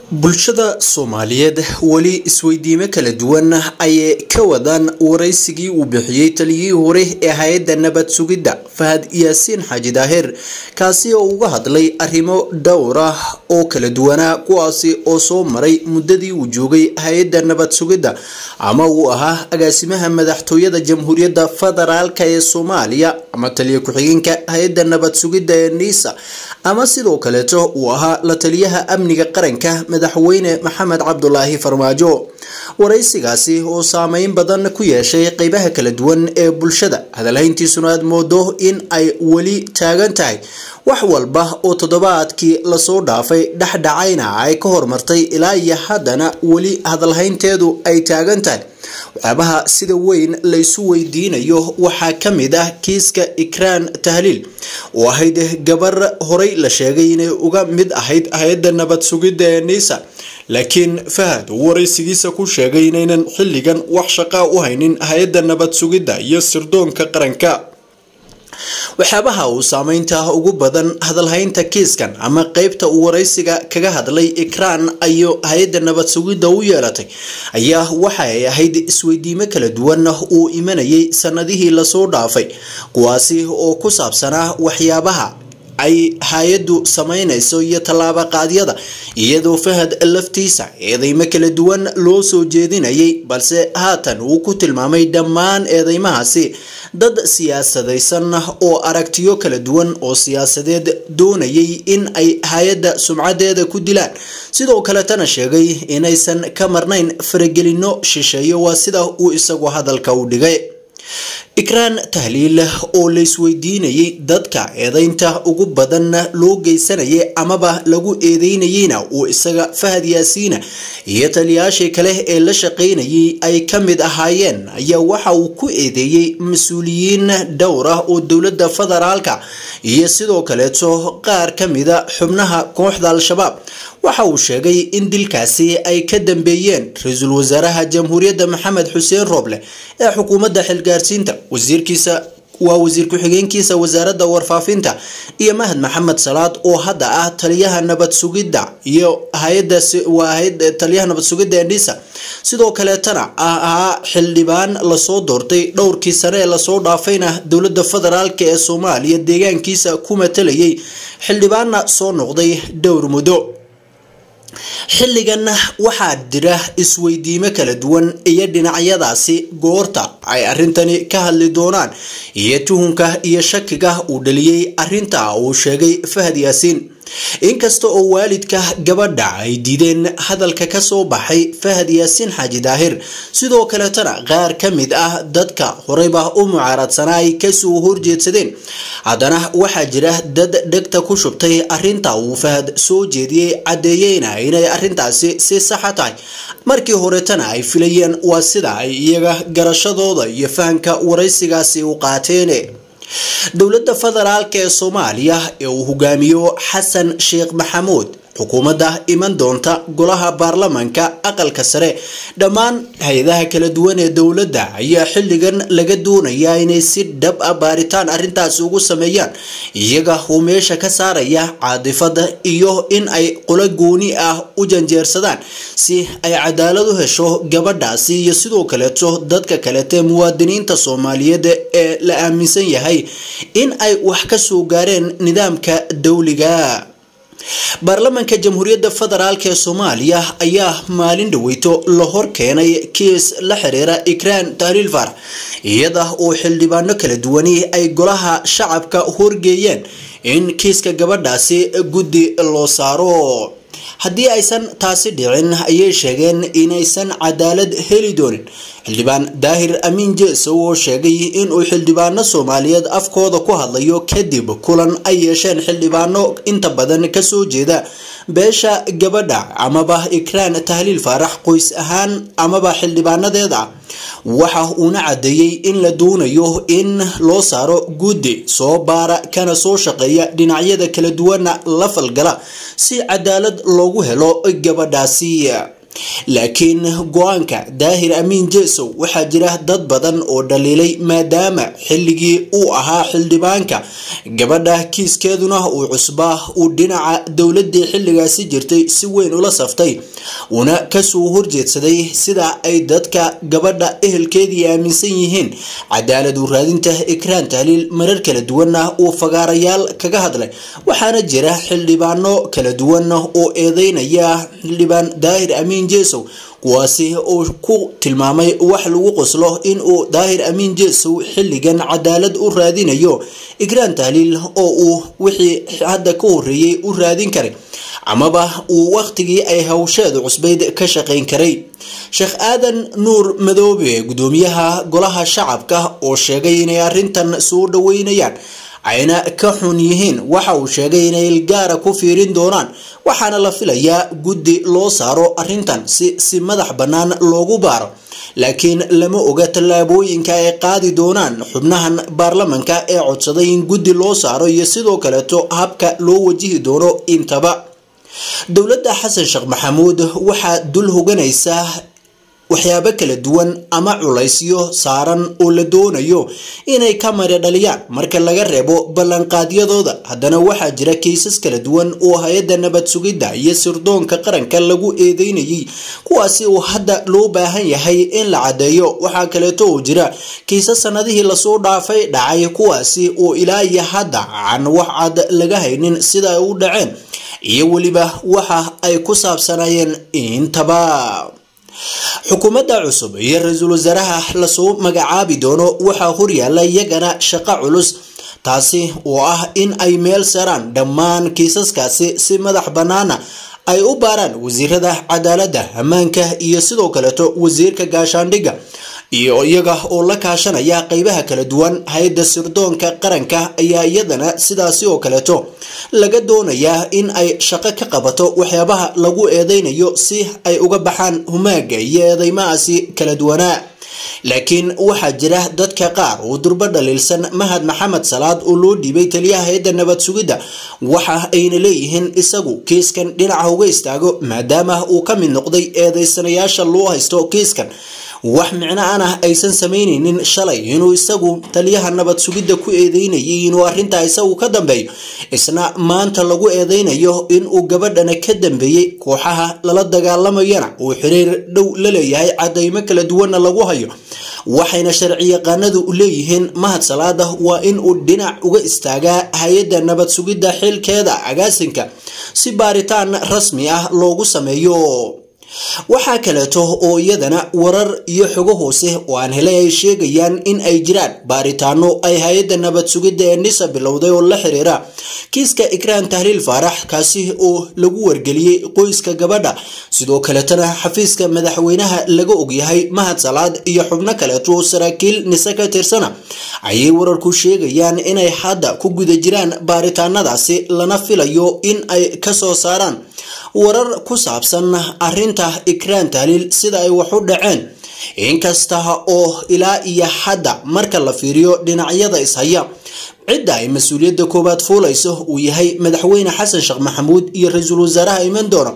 bulshada soomaaliyeed weli isweydiimo kala duwan ayay ka wadaan waraysigii uu bixiyey taliyihii hore ee hay-adda nabad sugidda fahad yaasiin xaaji daahir kaasi oo uga hadlay arrimo dhowr ah oo kala duwanaa kuwaasi oo soo maray muddadii uu joogay hay-adda nabad sugidda ama uu ahaa agaasimaha madaxtooyada jamhuuriyadda federaalk ee soomaaliya ama taliya ku-xigeenka hay-adda nabad sugidda ee niisa ama sidoo kaleeto uu ahaa la taliyaha amniga qaranka madaxweyne maxamed cabdulaahi farmaajo waraysigaasi oo saameyn badan ku yeeshay qeybaha kala duwan ee bulshada hadalhayntiisuna aad moodo in ay weli taagan tahay wax walba oo toddobaadkii lasoo dhaafay dhexdhacayna ay ka hormartay ilaa iyo haddana weli hadalhaynteedu ay taagan tahay waxyaabaha sida weyn laysu weydiinayo waxaa ka mid ah kiiska ikraan tahliil oo ahayd gabar horey la sheegay inay uga mid ahayd hay-adda nabad sugidda ee niisa laakiin fahad uu waraysigiisa ku sheegay inaynan xilligan wax shaqaa u haynin hay-adda nabad sugidda iyo sirdoonka qaranka waxyaabaha uu saameynta ugu badan hadalhaynta kiiskan ama qeybta uu waraysiga kaga hadlay ikraan ayo hay-adda nabad sugidda u yeelatay ayaa waxa ay ahayd isweydiimo kala duwan uu imanayay sanadihii lasoo dhaafay kuwaasi oo ku saabsanaa waxyaabaha ay hay-addu sameynayso iyo tallaabo qaadyada iyadoo fahad laftiisa eedeymo kala duwan loo soo jeedinayay balse haatan uu ku tilmaamay dhammaan eedeymahaasi dad siyaasadaysan oo aragtiyo kala duwan oo siyaasadeed doonayay in ay hay-adda sumcadeeda ku dilaan sidoo kaletana sheegay inaysan ka marnayn faragelino shisheeyo waa sida uu isagu hadalka u dhigay ikraan tahliil oo laysweydiinayay dadka eedeynta ugu badan loo geysanayay amaba lagu eedeynayeyna uu isaga fahad yaasiina iyo taliyayaashii kale ee la shaqeynayay ay ka mid ahaayeen ayaa waxa uu ku eedeeyey mas-uuliyiin dhowr ah oo dowladda federaalka iyo sidoo kaleeto qaar ka mida xubnaha kooxda al-shabaab waxa uu sheegay in dilkaasi ay ka dambeeyeen ra-iisul wasaaraha jamhuuriyadda maxamed xuseen rooble ee xukuumadda xilgaarsiinta wasiirkiisa waa wasiir ku-xigeenkiisa wasaaradda warfaafinta iyo mahad maxamed salaad oo hadda ah taliyaha nabad sugidda iyo hay-adda waa taliyaha nabad sugidda ee dhisa sidoo kaleetana ahaa xildhibaan lasoo doortay dhowrkii sane ee lasoo dhaafayna dowladda federaalk ee soomaaliya deegaankiisa ku matalayay xildhibaanna soo noqday dhowr muddo xilligan waxaa jira isweydiimo kala duwan iyo dhinacyadaasi goorta ay arrintani ka hadli doonaan iyo tuhunka iyo shakiga uu dhaliyey arrinta uu sheegay fahad yaasiin inkasta oo waalidka gabadha ay diideen hadalka kasoo baxay fahad yaasiin xaaji daahir sidoo kaletana qaar ka mid ah dadka horeyba u mucaaradsanaa ay kasoo horjeedsadeen haddana waxaa jira dad dhegta ku shubtay arrinta uu fahad soo jeediyey caddeeyeyna inay arrintaasi si saxa tahay markii horetana ay filayeen waa sida ay iyaga garashadooda iyo fahanka waraysigaasi u qaateen dowladda federaalk ee soomaaliya ee uu hogaamiyo xasan sheekh maxamuud xukuumadda iman doonta golaha baarlamanka aqalka sare dhammaan hay-adaha kala duwan ee dowladda ayaa xilligan laga doonayaa inay si dhab ah baaritaan arrintaasi ugu sameeyaan iyaga uu meesha ka saaraya caadifada iyo in ay qolo gooni ah u janjeersadaan si ay cadaalad u hesho gabadhaasi iyo sidoo kaleeto dadka kalete muwaadiniinta soomaaliyeed ee la aaminsan yahay in ay wax ka soo gaareen nidaamka dowliga baarlamanka jamhuuriyadda federaalk ee soomaaliya ayaa maalin dhaweyto la hor keenay kiis la xiriira ikraan tahliil faarax iyada oo xildhibaano kala duwani ay golaha shacabka horgeeyeen in kiiska gabadhaasi guddi loo saaro haddii aysan taasi dhicin ayay sheegeen inaysan cadaalad heli doonin xildhibaan daahir amiin jeesow oo sheegay inuu xildhibaano soomaaliyeed afkooda ku hadlayo kadib kulan ay yeesheen xildhibaano inta badan kasoo jeeda beesha gabadha amaba ikraan tahliil faarax qoys ahaan amaba xildhibaanadeeda waxa uuna caddeeyey in la doonayo in loo saaro guddi soo baara kana soo shaqeeya dhinacyada kala duwana la falgala si cadaalad loogu helo gabadhaasi laakiin go-aanka daahir amiin jesow waxaa jira dad badan oo dhaliilay maadaama xilligii uu ahaa xildhibaanka gabadha kiiskeeduna uu cusbaa uu dhinaca dowladii xilligaasi jirtay si weyn ula saftay uuna kasoo horjeedsaday sida ay dadka gabadha ehelkeedii aaminsan yihiin cadaalad u raadinta ikraan tahliil marar kala duwanna uu fagaarayaal kaga hadlay waxaana jira xildhibaano kala duwan oo eedeynaya xildhibaan daahir amiin jesow kuwaasi uu ku tilmaamay wax lagu qoslo in uu daahir amiin jesow xilligan cadaalad u raadinayo ikraan tahliil oo uu wixii hadda ka horeeyey u raadin karay amaba uu wakhtigii ay hawsheedu cusbayd ka shaqayn karay sheekh aadan nuur madoobe gudoomiyaha golaha shacabka oo sheegay inay arrintan soo dhaweynayaan ayna ka xun yihiin waxa uu sheegay inay ilgaara ku fiirin doonaan waxaana la filayaa guddi loo saaro arrintan si si madax bannaan loogu baaro laakiin lama oga tallaabooyinka ay qaadi doonaan xubnahan baarlamanka ee codsaday in guddi loo saaro iyo sidoo kaleeto habka loo wajihi doono intaba dowladda xasan sheekh maxamuud waxaa dul hoganaysaa waxyaabo kala duwan ama culaysyo saaran oo la doonayo inay ka mari dhaliyaan marka laga reebo ballanqaadyadooda haddana waxaa jira kaysas kala duwan oo hay-adda nabad sugidda iyo sirdoonka qaranka lagu eedeynayay kuwaasi oo hadda loo baahan yahay in la caddeeyo waxaa kaleeto oo jira kaysas sanadihii lasoo dhaafay dhacay kuwaasi oo ilaa iyo hadda aan wax cad laga haynin sida ay u dhaceen iyo weliba waxa ay ku saabsanayeen intaba xukuumadda cusub iyo ra-iisul wasaaraha lasoo magacaabi doono waxaa horyaala iyagana shaqo culus taasi oo ah in ay meel saraan dhammaan kiisaskaasi si madax bannaana ay u baaraan wasiirada cadaaladda ammaanka iyo sidoo kaleeto wasiirka gaashaandhigga iyo iyaga oo la kaashanaya qeybaha kala duwan hay-adda sirdoonka qaranka ayaa iyadana sidaasi oo kaleeto laga doonayaa in ay shaqo ka qabato waxyaabaha lagu eedeynayo si ay uga baxaan humaaga iyo eedeymahaasi kala duwanaa laakiin waxaa jira dadka qaar oo durbo dhaliilsan mahad maxamed salaad oo loo dhiibay taliyaha hay-adda nabad sugidda waxa ayna leeyihiin isagu kiiskan dhinaca uga istaago maadaama uu ka mid noqday eedeysanayaasha loo haysto kiiskan wax micno anah aysan samaynaynin shalay inuu isagu taliyaha nabad sugidda ku eedeynayay inuu arrintaa isagu ka dambeeyo isna maanta lagu eedeynayo inuu gabadhana ka dambeeyey kooxaha lala dagaalamayana uu xiriir dhow la leeyahay cadaymo kala duwanna lagu hayo waxayna sharciyaqaanadu leeyihiin mahad salaada waa inuu dhinac uga istaagaa hay-adda nabad sugidda xilkeeda agaasinka si baaritaan rasmi ah loogu sameeyo waxaa kaleeto oo iyadana warar iyo xogo hoose oo aan helay ay sheegayaan in ay jiraan baaritaano ay hay-adda nabad sugidda ee nisa bilowday oo la xiriira kiiska ikraan tahliil faarax kaasi oo lagu wargeliyey qoyska gabadha sidoo kaletana xafiiska madaxweynaha laga ogyahay mahad salaad iyo xubno kaleeto oo saraakiil nise ka tirsana ayay wararku sheegayaan inay hadda ku guda jiraan baaritaanadaasi lana filayo in ay kasoo saaraan warar ku saabsan arrinta ikraan tahliil sida ay wax u dhaceen inkasta oo ilaa iyo hadda marka la fiiriyo dhinacyada ishaya cidda ay mas-uuliyadda koowaad fuulayso uu yahay madaxweyne xasan sheekh maxamuud iyo ra-iisul wasaaraha iman doona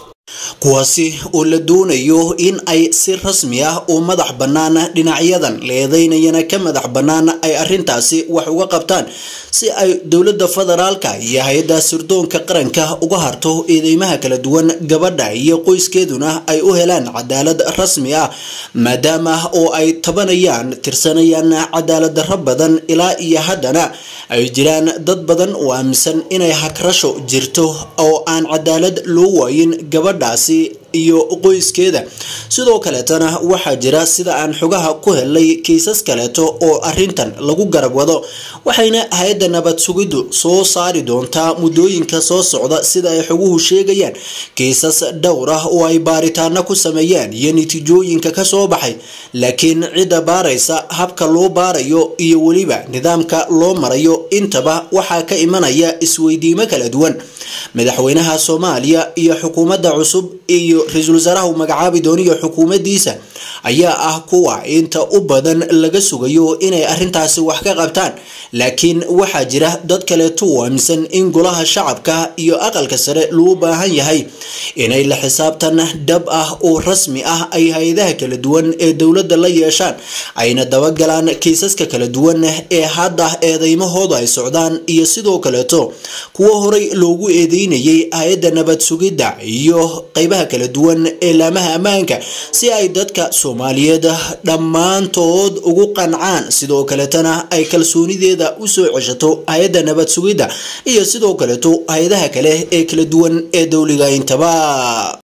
kuwaasi oo la doonayo in ay si rasmi ah oo madax bannaan dhinacyadan la eedeynayana ka madax bannaan ay arrintaasi wax uga qabtaan si ay dowladda federaalka iyo hay-adda sirdoonka qaranka uga harto eedeymaha kala duwan gabadha iyo qoyskeeduna ay u helaan cadaalad rasmi ah maadaama oo ay tabanayaan tirsanayaan cadaalad darro badan ilaa iyo haddana ay jiraan dad badan oo aaminsan inay hagrasho jirto oo aan cadaalad loo waayin gabadhaasi iyo qoyskeeda sidoo kaleetana waxaa jira sida aan xogaha ku helay kiisas kaleeto oo arintan lagu garab wado waxayna hay-adda nabad sugiddu soo saari doontaa muddooyinka soo socda sida ay xoguhu sheegayaan kiisas dhowr ah oo ay baaritaano ku sameeyeen iyo natiijooyinka kasoo baxay laakiin cidda baaraysa habka loo baarayo iyo weliba nidaamka loo marayo intaba waxaa ka imanaya isweydiimo kala duwan madaxweynaha soomaaliya iyo xukuumadda cusub iyo ra-iisul wasaaraha uu magacaabi dooniyo xukuumaddiisa ayaa ah kuwa inta u badan laga sugayo inay arrintaasi wax ka qabtaan laakiin waxaa jira dad kaleeto u aaminsan in golaha shacabka iyo aqalka sare loo baahan yahay inay la xisaabtan dhab ah oo rasmi ah ay hay-adaha kala duwan ee dowladda la yeeshaan ayna dabagalaan kiisaska kala duwan ee hadda eedeymahooda ay socdaan iyo sidoo kaleeto kuwo horey loogu eedeynayay hay-adda nabad sugidda iyo qeybaha kala duwan ee laamaha ammaanka si ay dadka soomaaliyeed dhammaantood ugu qancaan sidoo kaletana ay kalsoonideeda usoo ceshato hay-adda nabad sugidda iyo sidoo kaleeto hay-adaha kale ee kala duwan ee dowliga intaba